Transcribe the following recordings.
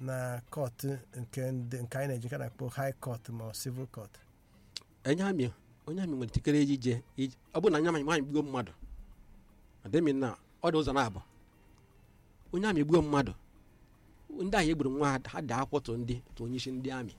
na kọtụ nke ndị nke anyị na-eji ka na-akpọ high court ma ọ civil court onye amị onye amị nwere ikikere ije ije ọ bụrụ na anya amị nwaanyị gbuo mmadụ adịmi na ọ dị ụzọ na-abụ onye amị gbuo mmadụ ndị ahụ egburu nwa ha ha dị akwọtụ ndị tụ onye isi ndị amị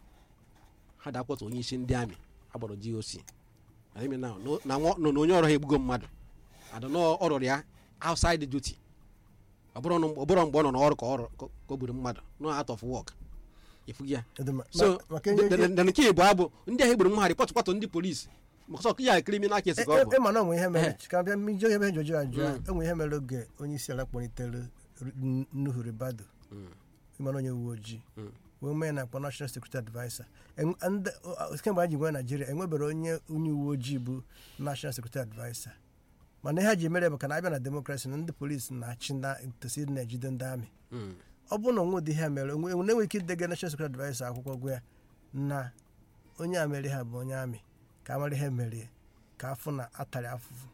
ha dị akwọtụ onye isi ndị amị agbọrọ GOC adịmi na na nwa- na onye ọrụ ha egbugo mmadụ adị na ọ rụrụ ya outside duty ọ bụrụ na- ọ bụrụ mgbe ọ nọ n'ọrụ ka ọ rụ- ka o gburu mmadụ no out of work ifugi ya Ọ dị mma. so Ma- maka ihe- na nke bụ abụ ndị ahụ egburu mmadụ kpọtụ kpọtụ ndị polisi maka sọ ya criminal case ka ọ bụ ịma na onwe ihe mere Eh. ka bịa mijọ ebe njọjọ ajụ a enwe ihe mere oge onye isi ala kpọlitere N- Nuhu Ribadu ịmara onye uwe ojii wee mee na akpọ national security adviser En- ndị- ọ- kemgbe anyị ji nwee naijiria enwebere onye onye uwe ojii bụ national security adviser mana ihe ha ji mere bụ ka na-abịa na demokrasi na ndị polisi na-achị na tosi na-ejide ndị amị Mm. ọ bụrụ na onwe ụdị ihe a mere onwe onwe na-enwe ike idege national security adviser akwụkwọ gwa ya na onye a mere ha bụ onye amị ka amara ihe mere ka afụ na atara afụfụ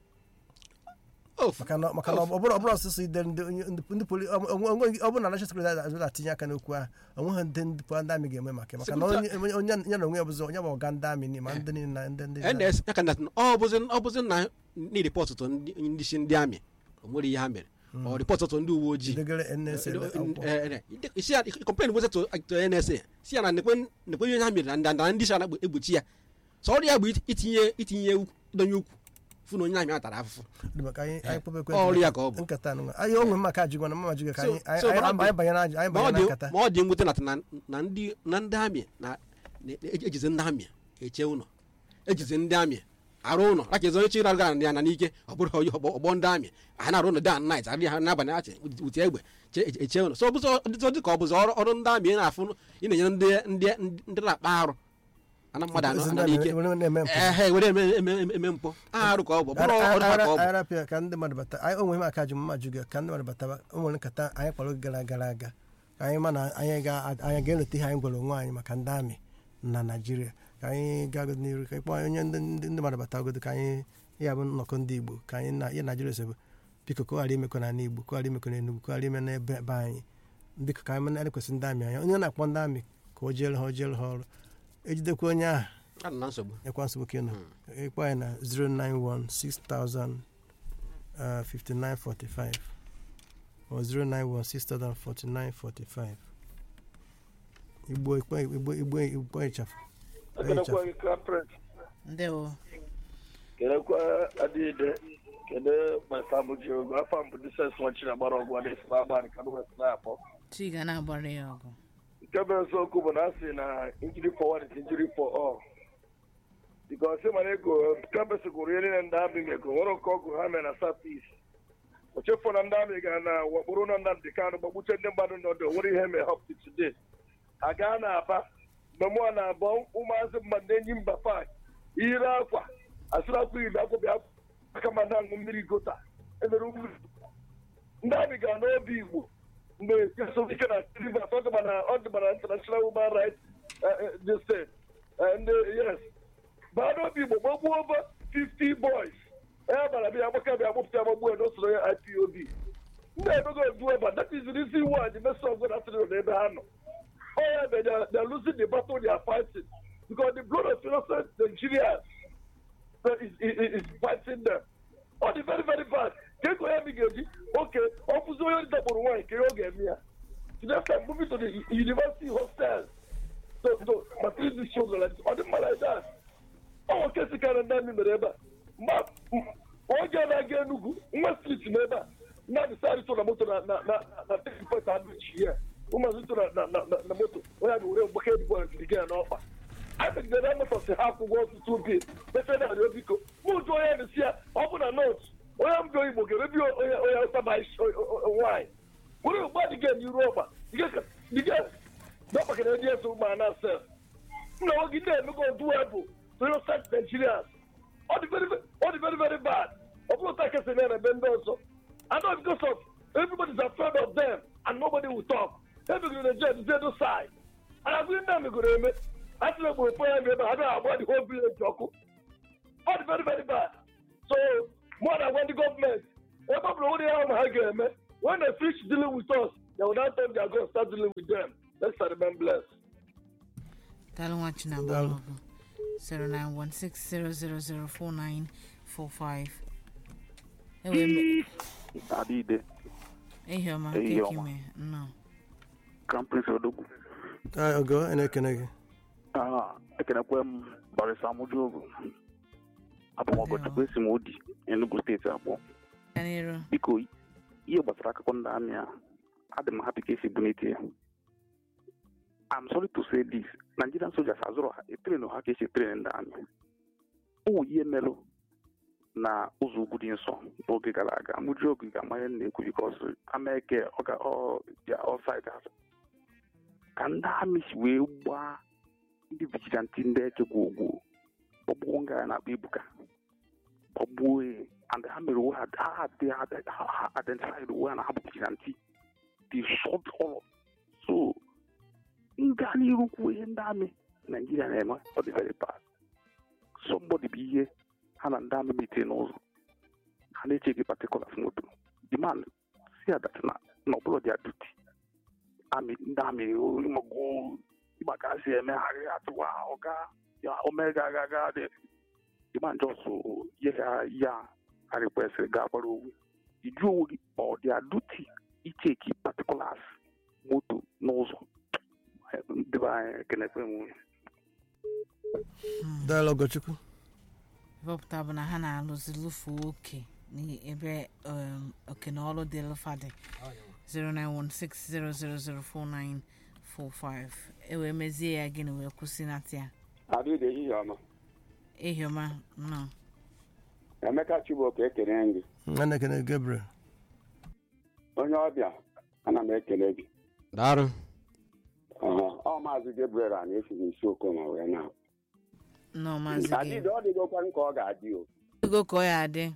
Of. maka na maka na ọ bụrụ ọ bụrụ ọsụsụ ide ndị onye- ndị ndị poli ọ ọ- ọ- ọ bụrụ na national security adviser na-atinye aka n'okwu ahụ onweghị ndị ndị po- ndị amị ga-eme maka ya. maka na onye onye- onye ya na onwe ya bụzọ onye bụ ọga ndị amị ma ndị niile na ndị ndị NS ya ka na ọ bụzi ọ bụzi na ni ripọt tụ ndị ndị isi ndị amị o nwere ihe ha mere ọ ripọt tụ ndị uwe ojii degere NSA akwụkwọ. isi ya kọmplen bụzi tụ tụ NSA si ya na nekwe nekwe ihe ha mere na ndanda ndị isi na egbochi ya sọ ọrụ ya bụ itinye itinye ukwu donye ukwu fụ na onye amị a tara afụfụ Dị maka anyị anyị kpọba ekwe Ọrụ ya ka ọ bụ. nkata anụ anyị onwe maka ajụgwa na mama jụga ka So- anyị anyị so anyị- ma ọ dị- anyị banyere ajụ- anyị ma ọ banyere na dị nkata ma ọ dị mwute na na na ndị na ndị amị na na- ejizi ndị amị eche ụlọ ejizi ndị amị arụ ụlọ aka ezi onye chi rarụ gara ya na n'ike ọ bụrụ onye ọgbọ ọgbọ ndị amị a na-arụ ụlọ dan nait arị ha n'abalị achị uti egbe che- eche- eche ụlọ so ọbụzọ dịzọ dị ka ọ bụzọ ọrụ ọrụ ndị amị ị na-afụ ị na-enyere ndị ndị ndị na-akpa arụ ana mmadụ anọ Ezi ana ndị n'ike amị were na-eme mpụ. ehe were eme eme- eme- eme mpụ arụ ka ọ bụ ọ bụrụ ọrụ ha ka ọ bụ anyị rapịa ka ndị mmadụ bata anyị onwe m aka jụ mma jụga ka ndị mmadụ bata o nwere nkata anyị kpara oge gara gara aga ka anyị ma na anyị ga anyị ga-eleta ihe anyị gwara onwe anyị maka ndị amị na naijiria ka anyị gaa n'iru ka ịkpọ onye ndị ndị ndị mmadụ bata ogodo ka anyị ya bụ nnọkọ ndị igbo ka anyị na ihe naijiria sebe biko ka ọ ghara imekọ na igbo ka ọ ghara imekọ na enugwu ka ọ ghara ime n'ebe be anyị biko ka anyị mana kwesị ndị amị anya onye na-akpọ ndị amị ka o jeere ha o jeere ha ọrụ ejidekwa onye ahụ anọ na nsogbu ekwa nsogbu ka ị nọ ịkpọ anyị na 091 6000 uh, 5945 or 091 6000 4945 igbo igbo igbo igbo igbo ịchafụ ekelekwa gị kapret ndewo kelekwa adịide kele masabuji ogo afọ mbụ dises nwachiri agbara ọgwụ adị esi agbalị ka west na-akpọ chi ga na-agbara ya ọgụ nke bụ eziokwu bụ na a sị na injury for one is injury for all bikos mana ego kambesi gụrụ ihe niile ndị amị mego nwere nke ọgụ ha mere na south east o chefu na ndị amị ga na wakporo na nnamdị kanụ gbagbuche ndị mmadụ nọdụ nwere ihe mere up to today a gaa na aba mgbe mụọ na abụọ ụmụazị mmadụ na-enyi mba pak ire akwa asịrị akwa iri akwa bịa aka ma na-aṅụ mmiri gota emere ugwu ndị amị gara n'obi igbo mgbe kesovike na rivers ọ dịba na ọ dịba na international human rights this thing ndị yes baa n'obi igbo gbagbuo over 50 boys ya bara bịa agbaka bịa gbụpụta agbagbu ya n'osoro ya ipob ndị emego odu ebe that is the reason why the message of God asịrị na ebe ha nọ Oh yeah, but they're, they're losing the battle they are fighting because the blood of innocent Nigerians that is, is, is fighting them. Ọ dị very very bad. Ka ego ya ga-eji oke ọ fụzi onye dakpọrọ nwaanyị ka ọ ga-eme ya. So next time moving to the university hostels to to material these children like this. Ọ dị mma like that. Ọ nwoke si kara ndị amị mere ebe a. Ma oge na-aga Enugu nwa street na ebe a mmadụ sa arịtụ na moto na na na na take point adịchi ya. ụmụazị so na na na na moto onye a ga-were mgbaka edibo ndịga ya n'ọkpa a megidere amụtasị ha akwụkwọ ọtụtụ obi mefe na arịọ biko mụ ụjụ onye na-esi ya ọ bụ na not onye mbịa igbo ga-emebi onye onye ọsa ma nwaanyị were ugbu a dịga n'iru ọgba dịga dọkpakara ndị ese ụmụ ana sef nna nwoke ndị emego odu bụ innocent nigerians ọ dị very ọ dị very very bad ọ bụrụ ta kesị na ebe ndị ọzọ and not because of everybody's afraid of them and nobody will talk ebigoro na jet zedo side and agụghị ndị amegoro eme a sị na egboro pọ ya ebe ha bịa agba the whole village ọkụ ọ dị very very bad so more than when the government ebe ọ bụla nwere ya ma ha ga-eme when they finish dealing with us Then without time, they are going to start dealing with them. Let's remain blessed. daalụ nwa chinabụ Daalụ. ọgụ 09160004945 ewe me Adide, ehi ọma Ehihie keki ọma. me nnọọ Crown Prince Odogwu. Ah, ogo a na-ekene gị Ah, ekenekwe m Barisa Amujogu. Abụ m ọgọchukwu esi m Odi, Enugu steeti abụọ. ka n'iru Biko, ihe gbasara akụkọ ndị amị a, adị m happy ka esi bunite ya. I'm sorry to say this, Nigerian soldiers azụrụ ha etrenu ha ka esi etrenu ndị amị. Ụmụ ihe merụ na ụzọ ugwu dị nsọ n'oge gara aga Amujogu ga-amanye na-ekwu bikos Amerika ọ ga ọ ja ọsaid ka ndị amị si wee gbaa ndị vigilanti ndị echekwa ogwu ọgbụgbọ nga ya na-akpa ibuka ọgbuo ya and ha mere onwe ha ha dị ha identified onwe ha na ha bụ vigilanti they shot all of so nga n'iru kwuo ihe ndị amị naijiria na-eme ọ dị very bad somebody bụ ihe ha na ndị amị metere n'ụzọ ha na-eche gị particulars moto the man si adat na na ọbụla dia duty amị ndị amị mago maka si emegharị atụwa ọga ya omega aga aga dị the man just ye ya ya a request ga gbara owu iju onwe gị ọ dia duty icheki particulars moto n'ụzọ debe anyị ekenekwe m daalụ ogochukwu ịbọpụta bụ na ha na-alụzi lụfuo oke n'ebe um, oke na ọrụ dị lụfadị 09160004945 ewee mezie ya gịnị wee kwụsị nata ya Adịde ehihie ọma ehi ọma nnọọ Emeka Chibok ekele gị a na-ekene gị Gabriel onye ọbịa ana m ekele gị daarụ Ọha, ọ maazị Gabriel a na-esighị isi okoma wee na nnọọ maazị gị Adịde ọ dịgokwa ka ọ ga-adị o ego ka ọ ya adị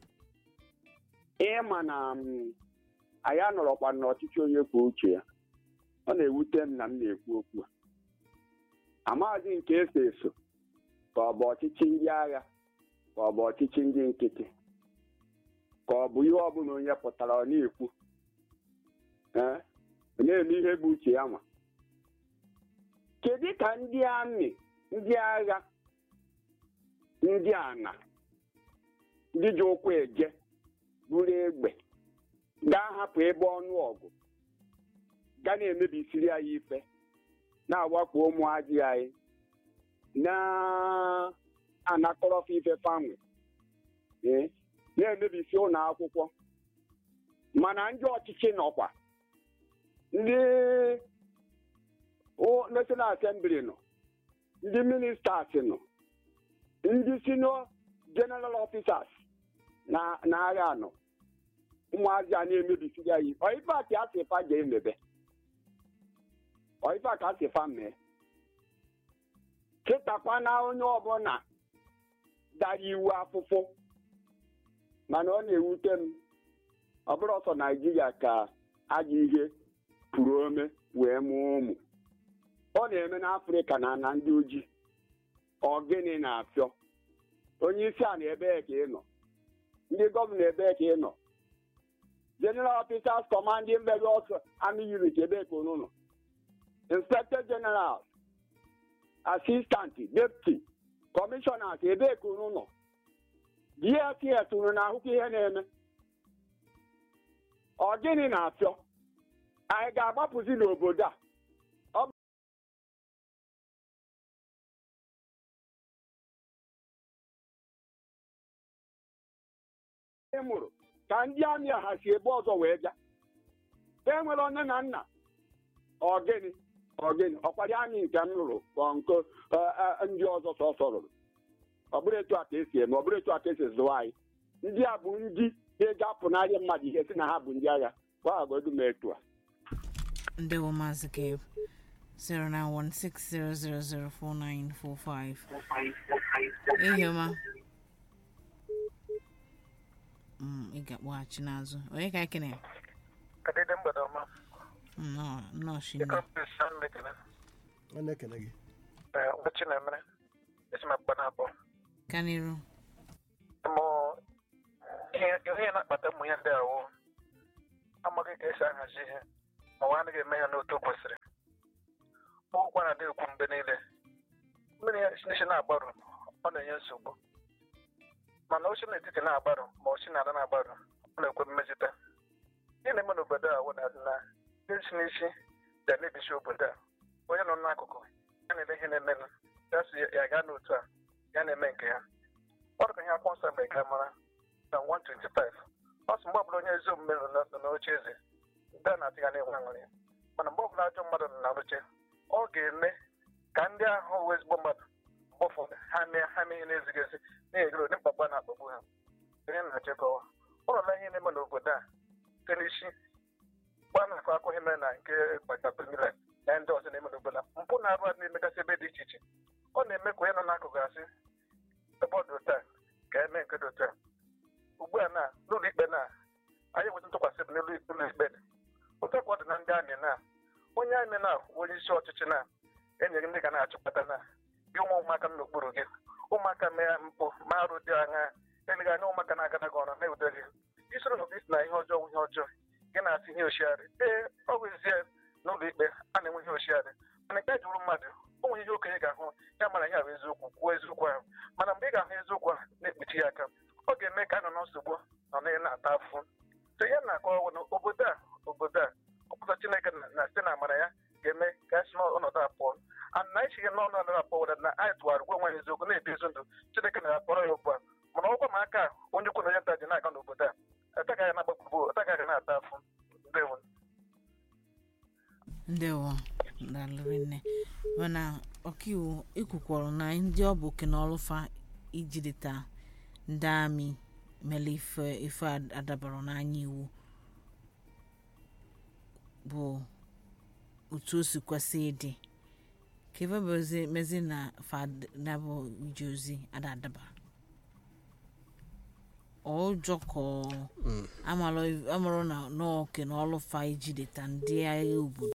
ịma na m, anyị anọrọkwa n'ọchịchị onye kwuo uche ya ọ na-ewute m na m na-ekwu okwu a amaghịzi nke eso eso ka ọ bụ ọchịchị ndị agha ka ọ bụ ọchịchị ndị nkịtị ka ọ bụ ihe ọbụla onye pụtara ọ na-ekwu ee ọ na-eme ihe bụ uche ya nwa kedu ka ndị amị ndị agha ndị ana ndị ji ụkwụ eje buru egbe ga-ahapụ ebe ọnụ ọgụ ga na-emebisiri anyị ife na-awakpo ụmụazị anyị na-anakọrọfa ife famị ee, na-emebisi ụlọ akwụkwọ mana ndị ọchịchị nọkwa ndị o- National Assembly nọ ndị ministers nọ ndị senior general officers na na agha nọ ụmụazị a na-emebisiri anyị ọife a ka asị fa ga-emebe ọife a ka asị fa mee kịtakwa na onye ọbụla dara iwu afụfụ mana ọ na-ewute m ọ bụrụ ọsọ naijiria ka ajọ ihe pụrụ ome wee mụọ ụmụ ọ na-eme n'afrịka na na ndị ojii ọ gịnị na-afịọ onye isi a na ebee ka ị nọ ndị gọvanọ ebee ka ị nọ general officers commanding various army units ebee ka unu nọ inspector general assistant deputy commissioners ebee ka unu nọ dss unu na-ahụkwa ihe na-eme ọ gịnị na-afịọ anyị ga-agbapụzi n'obodo a ị mụrụ ka ndị amị a ha si ebe ọzọ wee bịa e nwere nne na nna ọgịnị ọgịnị ọkwari amị nke m rụrụ ka ọ nke eh, eh, ndị ọzọ sọsọ rụrụ ọ bụrụ etu a ka esi eme ọ bụrụ etu a ka esi zụwa anyị ndị a bụ ndị ga-eji apụnarị mmadụ ihe si na ha bụ ndị agha gbaghagodu m etu a ndewo maazị gabe 09160004945 ehi ọma Mm, ị ga-akpọghachi n'azụ onye ka ekene Kadede mgbede ọma. nnọọ nnọọ shinne Ekampis San Mekene. a na-ekene gị Ụbọchị na-emere. Esi m akpa na-abụọ. ka n'iru Mụ ihe ihe na-akpata ụmụ ya ndị awụ amaghị ka esi ahazi ihe. ma nwa anaghị eme ya n'otu o kwesịrị ụgwọ na na-ekwu mgbe niile mmiri ya n'isi na-agbarụ ọ na-enye nsogbu mana ochi n'etiti na-agbarụ ma ochi na-ada na-agbarụ ọ na-ekwe mmejite ihe na-eme n'obodo a wụna na isi n'isi ga-emebisi obodo a onye nọ n'akụkụ ya na-ele ihe na-emenụ ya si ya gaa n'otu a ya na-eme nke ya ọ dịka ihe akwụkwọ nsọ mere ka mara na 125 ọ sị mgbe ọbụla onye ezi omume nọ na- nọ n'oche eze ndị a na-atị ya na-enwe aṅụrị mana mgbe ọbụla ajọ mmadụ nọ na oche ọ ga-eme ka ndị ahụ wụ ezigbo mmadụ mgbe ụfọdụ ha mee ha mee ihe na-ezighị ezi na-egoro ụdị mkpagbu a na-akpagbu ha onye na-achịkọwa ụlọla ihe na-eme n'obodo a site n'isi gba na-akọ akọ ihe mere na nke gbachapụmile na ndị ọzọ na-eme n'obodo a mpụ na-arụ adị na-emegasị ebe dị iche iche ọ na-eme ka onye nọ n'akụkụ asị ebe ọ dị otu a ka eme nke dị otu a ugbu a na n'ụlọ ikpe na anyị nweta ntụkwasị obi n'ụlọ ụlọ ikpe dị otu ka ọ dị na ndị amị na onye amị na onye isi ọchịchị na enyere ndị ga na-achịkọta na gị ụmụ ụmụaka nọ n'okpuru gị ụmụaka mee mpụ ma arụ dị aṅa eleghị anya ụmụaka na-agana gị ọrụ na-ewute gị isoro n'obi na ihe ọjọọ ihe ọjọọ gị na-asị ihe ochiarị ee ọ bụ ezie n'ụlọ ikpe a na-enwe ihe ochiarị mana nke a jụrụ mmadụ o nwere ihe okenye ga-ahụ ya mara ihe ahụ eziokwu kwuo eziokwu ahụ mana mgbe ị ga-ahụ eziokwu ahụ na-ekpuchi ya aka ọ ga-eme ka a nọ na nsogbu nọ na na-ata afụ so ihe na-akọwa na obodo a obodo a ọpụta chineke na na site na amara ya ga-eme ka esi n'ọnọdụ a pụọ and na esighị n'ọnọdụ a pụọ na anyị tụgharị gwa nwe eziokwu na-ebi ezi ndụ chineke na-akpọrọ ya ugbu a mana ọgwa ma aka a, onye ukwu na onye nta ji na-aga n'obodo a atagaghị na-agbapụbo atagaghị na-ata afụ ndewo ndewo dalụrị nne mana ọkaiwu ikwukwọrọ na ndị ọ bụ oke na ọlụfa ijideta ndị amị mere ife ife adabara n'anya iwu bụ otu o si kwesị ịdị ka ebe bụ ozi mezi na fad na bụ ije ozi ada adaba ọjọ ka ọ amarọ na n'oke na ọlụfa ijideta ndị agha obodo